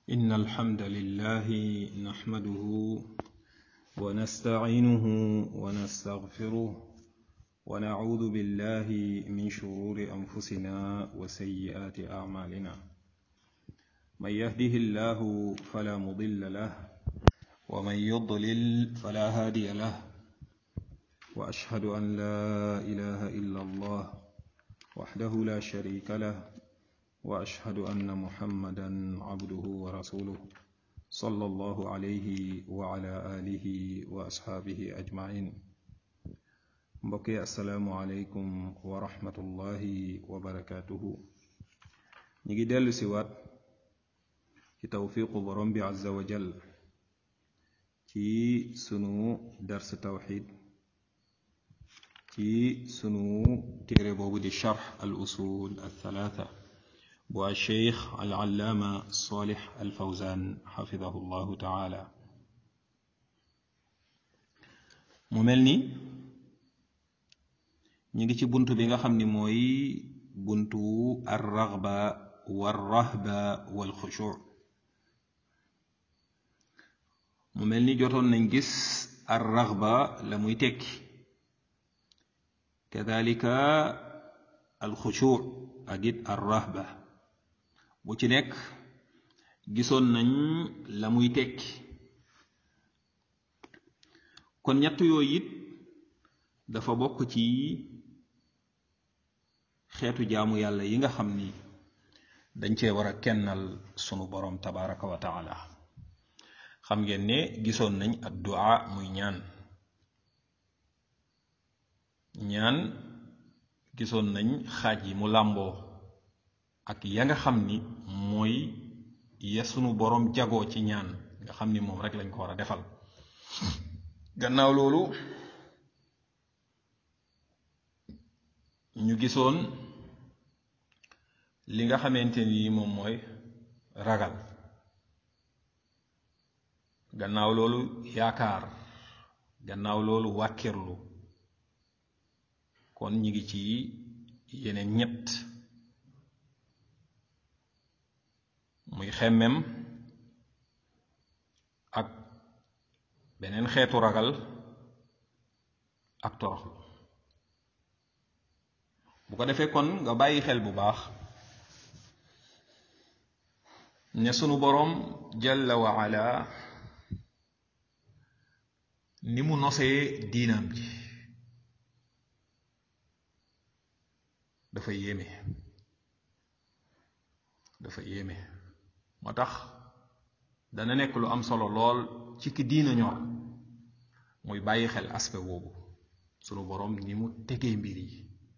إن الحمد لله نحمده ونستعينه ونستغفره ونعوذ بالله من شرور أنفسنا وسيئات أعمالنا من يهده الله فلا مضل له ومن يضلل فلا هادي له وأشهد أن لا إله إلا الله وحده لا شريك له واشهد ان محمدا عبده ورسوله صلى الله عليه وعلى اله واصحابه اجمعين mbokki asalaamualeykum wa rahmatullahi wa barakaatuhu ñi ngi dellu si waat ci tawfiqu borom bi azza wa jal ci sunu dars tawxid ci sunu téere boobu di charx al usul al thalatha bu alcheikh alallaama solix alfawzan xafidahu llahu taala mu mel ni ñu ngi ci bunt bi nga xam ni mooy buntu arraxba warrahba walxushu mu mel ni jotoon nañ gis arraxba la muy tekki kadalika alxushu ak it arrahba bu ci nekk gisoon nañ la muy tekki kon ñett yooyu it dafa bokk ci xeetu jaamu yàlla yi nga xam ni dañ cee war a kennal sunu boroom tabaraka wa taala xam ngeen ne gisoon nañ ad du'a muy ñaan ñaan gisoon nañ xaaj yi mu làmboo ak ya nga xam ni mooy ya sunu boroom jagoo ci ñaan nga xam ni moom rek lañ ko war a defal gannaaw loolu ñu gisoon li nga xamante ni moom mooy ragal gannaaw loolu yaakaar gannaaw loolu wàkkirlu kon ñi ngi ci yeneen ñett muy xemmem ak beneen xeetu ragal ak toroxlu bu ko defee kon nga bàyyi xel bu baax ne sunu boroom jalla wa ala ni mu nosee diinaam ji dafa yéeme dafa yéeme moo tax dana nekk lu am solo lool ci ki diina ñor muy bàyyi xel aspect boobu sunu boroom ni mu tegee mbir yi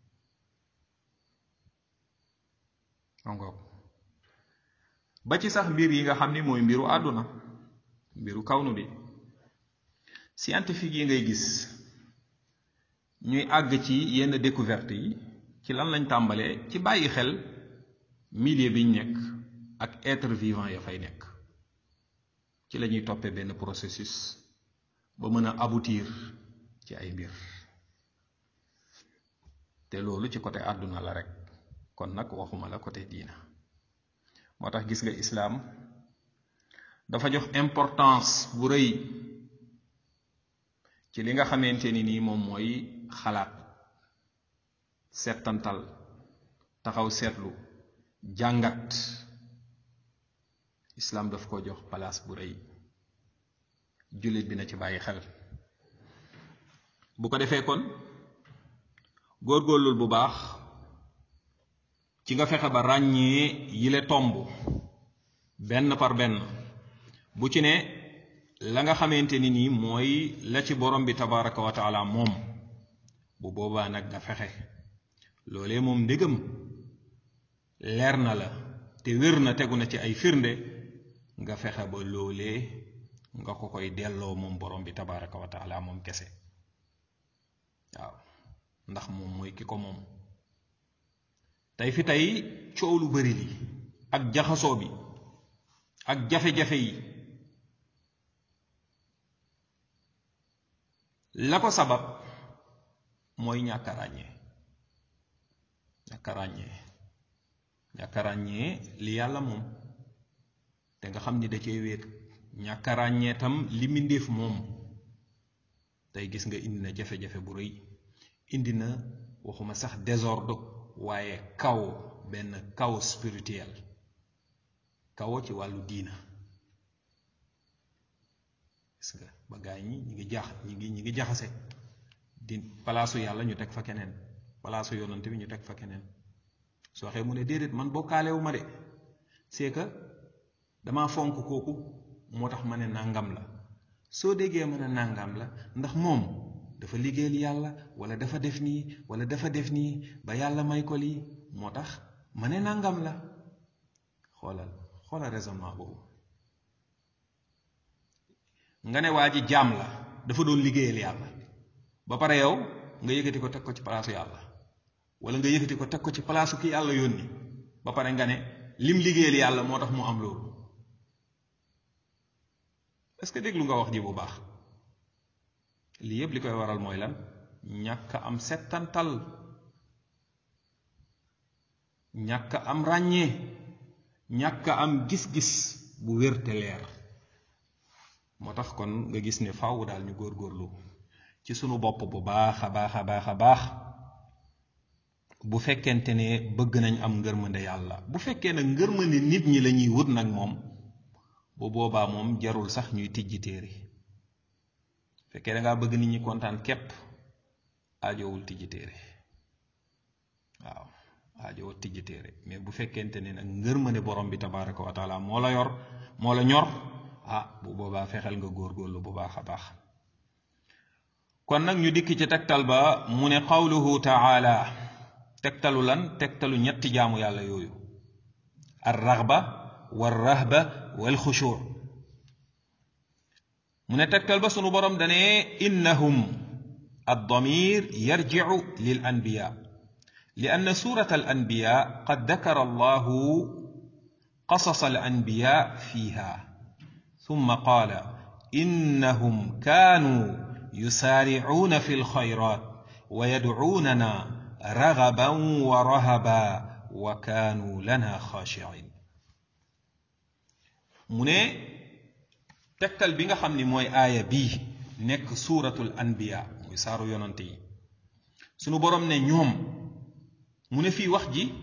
ongoog ba ci sax mbir yi nga xam ni mooy mbiru àdduna mbiru kawnu bi scientifique yi ngay gis ñuy àgg ci yenn découverte yi ci lan lañ tàmbalee ci bàyyi xel milieu biñ nekk ak être vivant ya fay nekk ci la ñuy toppee benn processus ba mën a aboutir ci ay mbir te loolu ci côté àdduna la rek kon nag waxuma la côté diina moo tax gis nga islaam dafa jox importance bu rëy ci li nga xamante ni nii moom mooy xalaat settantal taxaw seetlu jàngat islaam daf ko jox place bu rëy jullit bi na ci bàyyi xel bu ko defee kon góorgóorlul bu baax ci nga fexe ba ràññee yile tomb benn par benn bu ci ne la nga xamante ni nii mooy la ci borom bi tabaraka wa taala moom bu boobaa nag nga fexe loolee moom ndégam leer na la te wér na tegu na ci ay firnde nga fexe ba loolee nga ko koy delloo moom borom bi tabaraka wa taala moom kese waaw ndax moom mooy ki ko moom tey fi tey coow lu bari li ak jaxasoo bi ak jafe-jafe yi la ko sabab mooy ñàkk a ràññee ñàkk a ràññee ñàkk a ràññee li yàlla moom te nga xam ni da cee wéet ñàkk a ràññee tam li mbindéef moom tey gis nga indi na jafe-jafe bu rëy indi na waxuma sax désordre waaye kaw benn kaw spirituel kawo ci wàllu diina gis nga ba gaay ñi ñi ngi jax ñi ngi ñi ngi jaxase di palaasu yàlla ñu teg fa keneen palaasu yonante bi ñu teg fa keneen soo waxee mu ne déedéet man bokkaalewu ma de c'est que dama fonk kooku moo tax ma ne nàngam la soo déggee mën a nàngam la ndax moom dafa liggéeyal yàlla wala dafa def nii wala dafa def nii ba yàlla may ko lii moo tax ma ne nàngam la xoolal xoolal raisonnement boobu nga ne waa ji jaam la dafa doon liggéeyal yàlla ba pare yow nga yëkkati ko teg ko ci palaasu yàlla wala nga yëkkati ko teg ko ci palaasu ki yàlla yónni ba pare nga ne lim liggéeyal yàlla moo tax mu am loolu est-ce que déglu nga wax ji bu baax lii yépp li koy waral mooy lan ñàkk am settantal ñàkk am ràññee ñàkk am gis-gis bu wér te leer moo tax kon nga gis ne faaw daal ñu góorgóorlu ci sunu bopp bu baax a baax a baax a baax bu fekkente ne bëgg nañ am ngërmande yàlla bu fekkee nag ngërmande nit ñi la ñuy wut nag moom bu boobaa moom jarul sax ñuy tijji téere fekkee da ngaa bëgg nit ñi kontaan képp aajowul tijji téere waaw aajowul tijji téere mais bu fekkente ne nag ngërmande borom bi tabaraka wa taala moo la yor moo la ñor ah bu boobaa fexeel nga góorgóorlu bu baax a baax kon nag ñu dikk ci tegtal ba mu ne qawluhu taala tegtalu lan tegtalu ñetti jaamu yàlla yooyu ar raxba wal rahba wal xushur mu ne tegtal ba sunu borom dane innahum الضمير يرجع للأنبياء لأن سورة الأنبياء قد ذكر الله قصص الأنبياء فيها ثم قال إنهم كانوا يسارعون في الخيرات ويدعوننا رغبا ورهبا وكانوا لنا خاشعين mu ne tegtal bi nga xam ni mooy aaya bii nekk suuratul anbiya muy saaru yonante yi sunu borom ne ñoom mu ne fii wax ji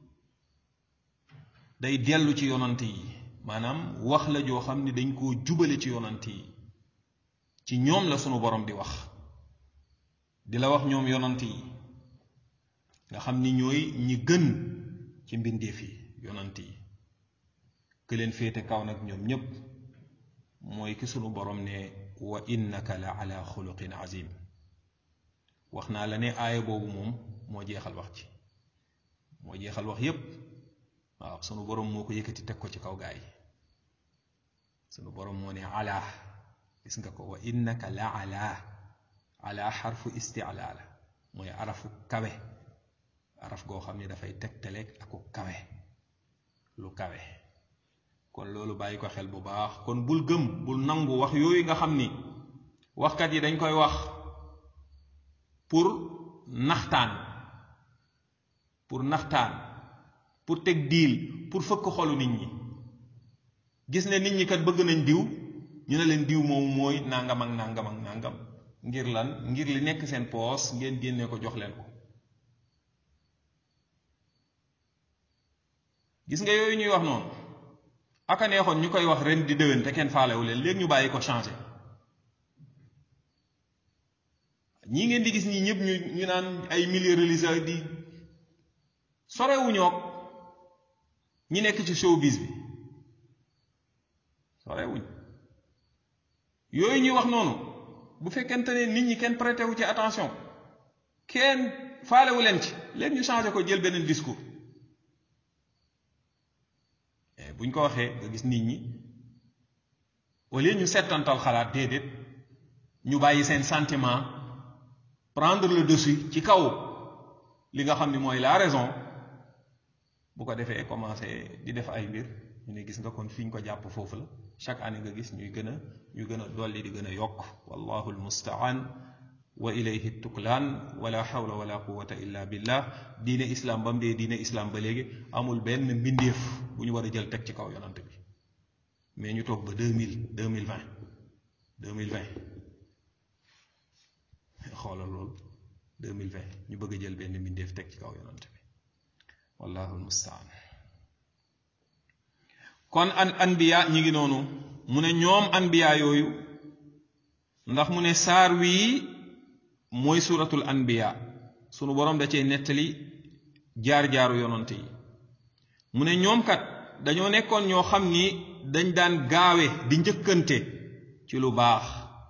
day dellu ci yonante yi maanaam wax la joo xam ni dañ koo jubale ci yonante yi ci ñoom la sunu borom di wax di la wax ñoom yonante yi nga xam ni ñooy ñi gën ci mbindeef yi yonante yi ke leen féete kaw nag ñoom ñépp mooy ki sunu borom ne wa innaka la ala xuluqin azim wax naa la ne aaya boobu moom moo jeexal wax ci moo jeexal wax yépp waaw sunu borom moo ko yëkkati teg ko ci kaw gaa yi sunu borom moo ne ala gis nga ko wa innaka la ala ala xarfu istiala la mooy arafu kawe araf goo xam ne dafay tegtaleeg aku kawe lu kawe kon loolu bàyyi ko xel bu baax kon bul gëm bul nangu wax yooyu nga xam ni waxkat yi dañ koy wax pour naxtaan pour naxtaan pour teg diil pour fëkk xolu nit ñi gis ne nit ñi kat bëgg nañ diw ñu ne leen diw moom mooy nangam ak nangam ak nangam ngir lan ngir li nekk seen poos ngeen génne ko jox leen ko gis nga yooyu ñuy wax noonu aka neexoon ñu koy wax ren di déwén te kenn faalewu leen léegi ñu bàyyi ko changé ñii ngeen di gis ñii ñëpp ñu ñu naan ay milieu religieux di sorewuñook ñi nekk ci showbiz bi sorewuñ yooyu ñuy wax noonu bu fekkente ne nit ñi kenn prêté wu ci attention kenn faalewu leen ci léegi ñu changé ko jël beneen discours buñ ko waxee nga gis nit ñi au lieu ñu settantal xalaat déedéet ñu bàyyi seen sentiment prendre le dessus ci kaw li nga xam ni mooy la raison bu ko defee commencé di def ay mbir ñu ne gis nga kon fi ñu ko jàpp foofu la chaque année nga gis ñuy gën a ñu gën a dolli di gën a yokk wallahu almustaan wa ilayhi tuklaan wala hawla wala quwata illa billah diine islam ba mu dee diine islam ba léegi amul benn mbindeef bu ñu war a jël teg ci kaw yonant bi mais ñu toog ba deux mille deux mille vingt deux mille vingt xoolal loolu deux mille vingt ñu bëgg a jël benn mbindeef teg ci kaw yonant bi wallahu almustaan kon an anbiya ñi ngi noonu mu ne ñoom anbiya yooyu ndax mu ne saar wii mooy suratul anbiya sunu boroom da cee nettali jaar-jaaru yonante yi mu ne ñoom kat dañoo nekkoon ñoo xam ni dañ daan gaawe di njëkkante ci lu baax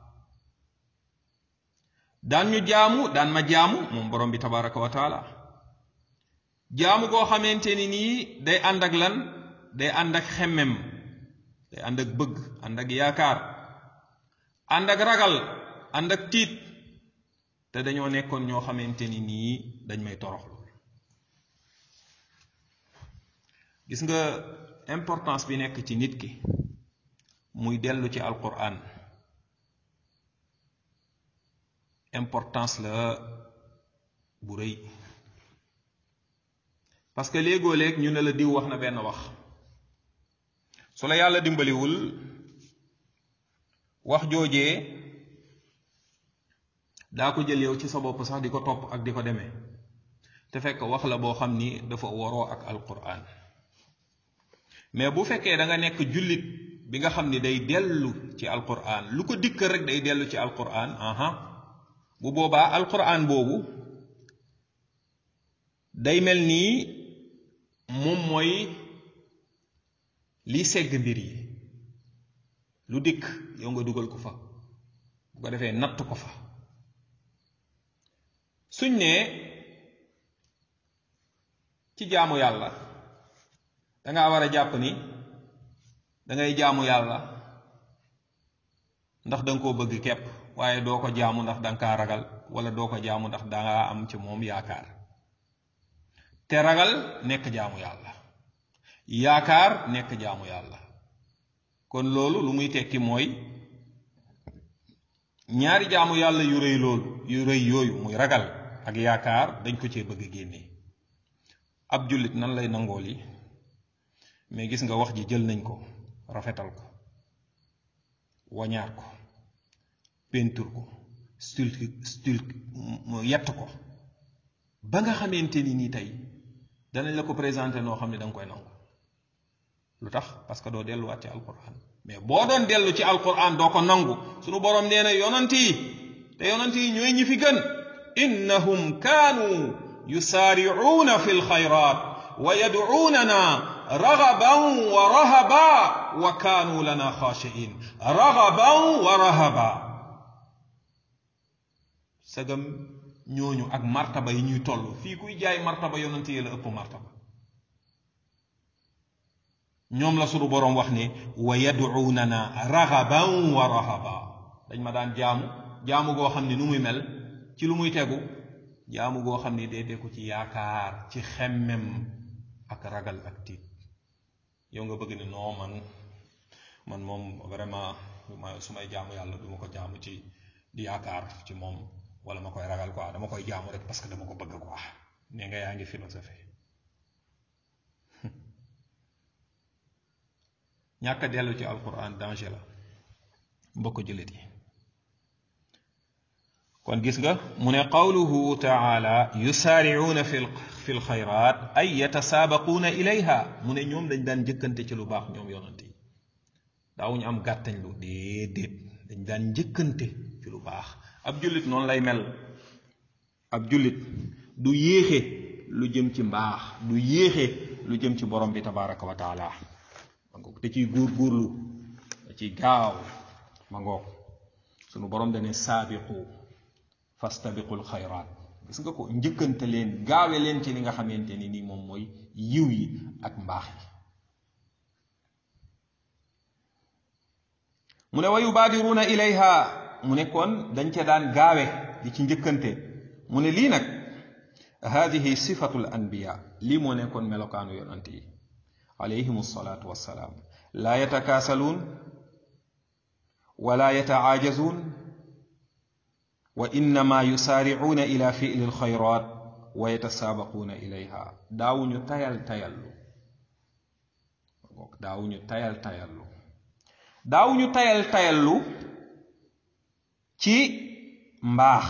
daan ñu jaamu daan ma jaamu moom borom bi tabaraka wa taala jaamu goo xamante ni nii day ànd ak lan day ànd ak xemmem day ànd ak bëgg ànd ak yaakaar ànd ak ragal ànd ak tiit te dañoo nekkoon ñoo xamante ni nii dañ may toroxlu gis nga importance bi nekk ci nit ki muy dellu ci alquran importance la bu rëy parce que léegoo léeg ñu ne la diw wax na benn wax su la yàlla dimbaliwul wax joojee daa ko jël yow ci sa bopp sax di ko topp ak di ko demee te fekk wax la boo xam ni dafa waroo ak alquran mais bu fekkee da nga nekk jullit bi nga xam ni day dellu ci alquran lu ko dikk rek day dellu ci alquran aha bu boobaa alquran boobu day mel nii moom mooy liy segg mbir yi lu dikk yow nga dugal ko fa bu ko defee natt ko fa suñ ne ci jaamu yàlla danga war a jàpp ni dangay jaamu yàlla ndax danga koo bëgg kepp waaye doo ko jaamu ndax danga kaa ragal wala doo ko jaamu ndax danga am ci moom yaakaar te ragal nekk jaamu yàlla yaakaar nekk jaamu yàlla kon loolu lu muy tekki mooy ñaari jaamu yàlla yu rëy loolu yu rëy yooyu muy ragal ak yaakaar dañ ko cee bëgg génne ab jullit nan lay nangoo li mais gis nga wax ji jël nañ ko rafetal ko wañaar ko pentur ko stul stul yett ko ba nga xamante ni nii tey danañ la ko présenté noo xam ne da nga koy nangu lu tax parce que doo delluwaat ci alquran mais boo doon dellu ci alquran doo ko nangu sunu borom nee na yonant yi te yonant yi ñooy ñi fi gën innahum kaanu yusaaricuuna fi lxayrat wa yadcuunana ragaban wa rahaba wa kaanu lana xaashiin ragaban wa rahaba sagam ñooñu ak martaba yi ñuy toll fii kuy jaay martaba yonent yi la ëpp martaba ñoom la sunu boroom wax ne wa yad'uunana ragaban wa rahaba dañ ma daan jaamu jaamu goo xam ne nu muy mel ci lu muy tegu jaamu goo xam ne day tegu ci yaakaar ci xemmem ak ragal ak tiit yow nga bëgg ne non man man moom vraiment su may jaamu yàlla du ma ko jaamu ci di yaakaar ci moom wala ma koy ragal quoi dama koy jaamu rek parce que dama ko bëgg quoi nee nga yaa ngi philosophie ñàkk a dellu ci alquran danger la mbokk jullit yi kon gis nga mu ne qawluhu taala yusaaricuuna fi fi lxayraat ay yatasaabaquuna ilayha mu ne ñoom dañ daan njëkkante ci lu baax ñoom yonante yi daawuñu am gàttañ lu déedéet dañ daan njëkkante ci lu baax ab jullit noonu lay mel ab jullit du yéexe lu jëm ci mbaax du yéexe lu jëm ci borom bi tabaraka wa taala ma ngoog te ciy góor góorlu da ciy gaaw ma ngoog sunu borom dane saabiqu fastabiqul xayraat gis nga ko njëkkante leen gaawe leen ci li nga xamante ni nii moom mooy yiw yi ak mbaax yi mu ne wa yubaadiruuna ilayha mu ne kon dañ ca daan gaawe di ci njëkkante mu ne lii nag hadihi sifatu l anbiya lii moo nekkoon melokaanu yonant yi alayhim alsalatu wassalaam laa yatakaasaluun wala yataajazuun wa innama yusaaricuuna ila fi'li alxayrat wa yatasaabaquuna ilayha daawuñu tayal tayallu daawuñu tayal tayallu daawuñu tayal tayallu ci mbaax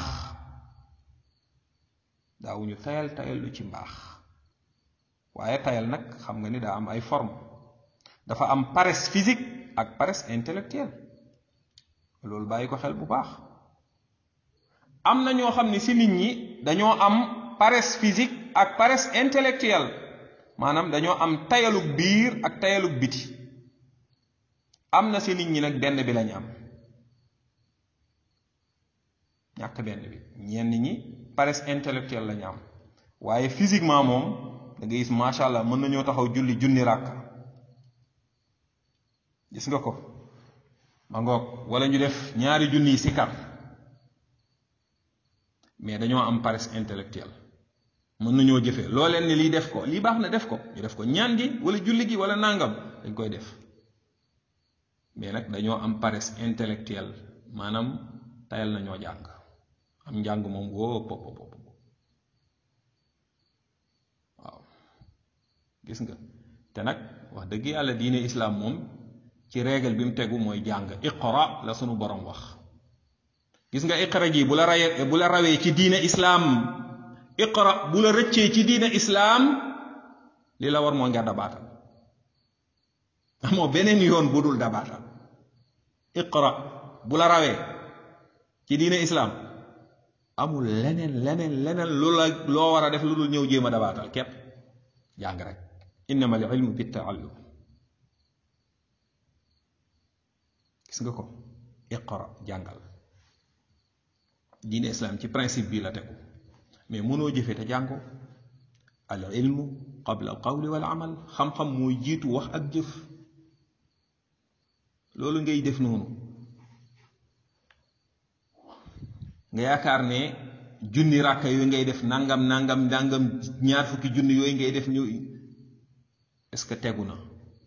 daawuñu tayal tayallu ci mbaax waaye tayal nag xam nga ni daa am ay forme dafa am paresse physique ak paresse intellectuelle loolu bàyyi ko xel bu baax am na ñoo xam ne si nit ñi dañoo am paresse physique ak paresse intellectuelle maanaam dañoo am tayalug biir ak tayalug biti am na si nit ñi nag benn bi lañu am ñàkk benn bi ñenn ñi paresse intellectuelle lañu am waaye physiquement moom da nga gis macha allah mën nañoo taxaw julli junni ràkk gis nga ko ma ngoog wala ñu def ñaari junni si kar mais dañoo am paresse intellectuelle mën nañoo jëfee loo leen ni lii def ko lii baax na def ko ñu def ko ñaan gi wala julli gi wala nàngam dañ koy def mais nag dañoo am paresse intellectuelle maanaam tayal nañoo jàng am njàng moom woo pop pop waaw gis nga te nag wax dëgg yàlla diine islaam moom ci règle bi mu tegu mooy jàng iqra la sunu borom wax gis nga iqra ji bu la rawee bu la rawee ci diine islaam iqra bu la rëccee ci diine islaam li la war mooy nga dabaatal amoo beneen yoon bu dul dabaatal iqra bu la rawee ci diine islaam amul leneen leneen leneen lu la loo war a def lu dul ñëw jéem a dabaatal képp jàng rek innama al ilmu bi taallum gis nga ko iqra jàngal diine islam ci principe bii la tegu mais mënoo jëfe te jàngo al ilmu qabla al qawli wal amal xam-xam mooy jiitu wax ak jëf loolu ngay def noonu nga yaakaar ne junni ràkka yooyu ngay def nangam nangam nangam ñaar fukki junni yooyu ngay def ñu est-ce que tegu na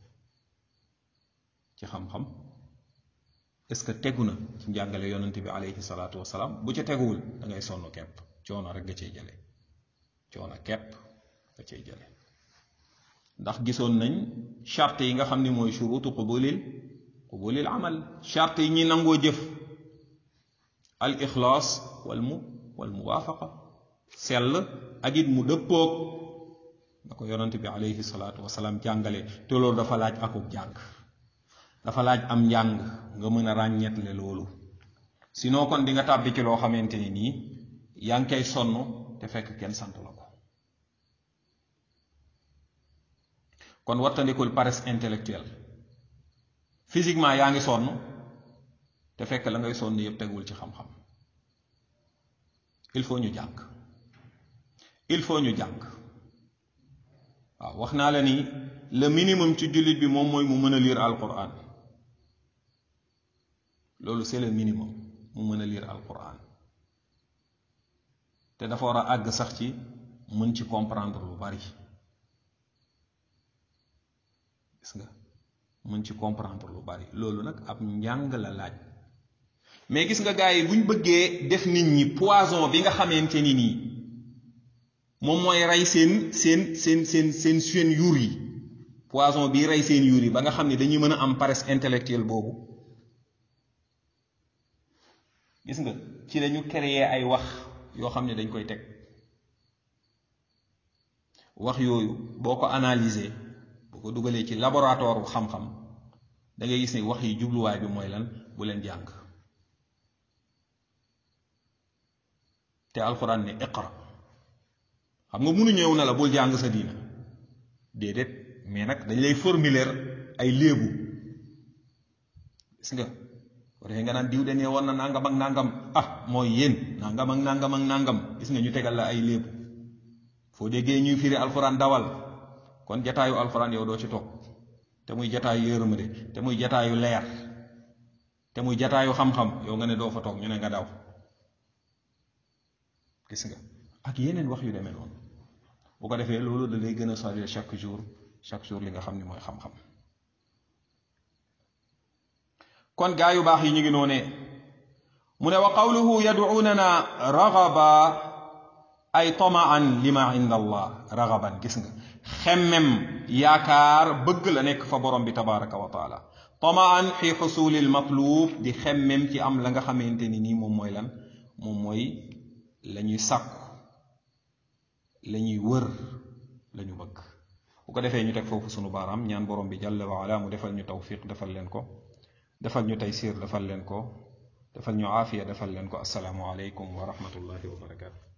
ci xam-xam est-ce que tegu na ci njàngale yonante bi alayhi salaatu wasalaam bu ca teguwul da ngay sonn kepp coono rek nga cey jële coono kepp nga cey jële ndax gisoon nañ charte yi nga xam ni mooy shurutu qubulil qubulil amal charte yi ñi nangoo jëf al ixlaas wal mu wal muwaafaqa sell ak it mu dëppoog na ko yonante bi alayhi salaatu wasalaam jàngale te loolu dafa laaj akub jàng dafa laaj am njàng nga mën a ràññetle loolu sinon kon di nga tàbbi ci loo xamante ni nii yaa ngi koy sonn te fekk kenn sant la ko kon wattandikul paresse intellectuelle physiquement yaa ngi sonn te fekk la ngay sonn yëpp tegul ci xam-xam il faut ñu jàng il faut ñu jàng waaw wax naa la ni le minimum ci jullit bi moom mooy mu mën a lire alquran loolu c'est le minimum mu mën a lire alquran te dafa war a àgg sax ci mën ci comprendre lu bari gis nga mën ci comprendre lu bari loolu nag ab njàng la laaj mais gis nga gars yi bu ñu bëggee def nit ñi poison bi nga xamante ni nii moom mooy rey seen seen seen seen seen seen yuur yi poison bii rey seen yuur yi ba nga xam ne dañuy mën a am paresse intellectuelle boobu gis nga ci lañu créer ay wax yoo xam ne dañ koy teg wax yooyu boo ko analyser boo ko dugalee ci laboratoire bu xam-xam da ngay gis ne wax yi jubluwaay bi mooy lan bu leen jàng te alxuraan ne iqra xam nga munu ñëw na la bul jàng sa diina déedéet mais nag dañ lay formuler ay léebu gis nga ko defee nga naan diw de nee woon na nangam ak nangam ah mooy yéen nangam ak nangam ak nangam gis nga ñu tegal la ay léebu foo déggee ñuy firi alxuraan dawal kon jataayu alxuraan yow doo ci toog te muy jataayu yërmande te muy jataayu leer te muy jataayu xam-xam yow nga ne doo fa toog ñu ne nga daw gis nga ak yeneen wax yu demee noonu bu ko defee loolu da lay gën a sori chaque jour chaque jour li nga xam ni mooy xam-xam kon gaa yu baax yi ñu ngi noonee mu ne wa qawluhu yad'unana ragaba ay tamaan lima inda allah ragaban gis nga xemmem yaakaar bëgg la nekk fa borom bi tabaraka wa taala tamaan fi xusulil matlub di xemmem ci am la nga xamante ni nii moom mooy lan moom mooy la ñuy sàkku la ñuy wër la ñu bëgg bu ko defee ñu teg foofu sunu baaraam ñaan borom bi jàlla wa ala mu defal ñu tawfiq defal leen ko defal ñu taysir defal leen ko defal ñu aafiya defal leen ko asalaamu aleykum wa rahmatullahi wa barakaatu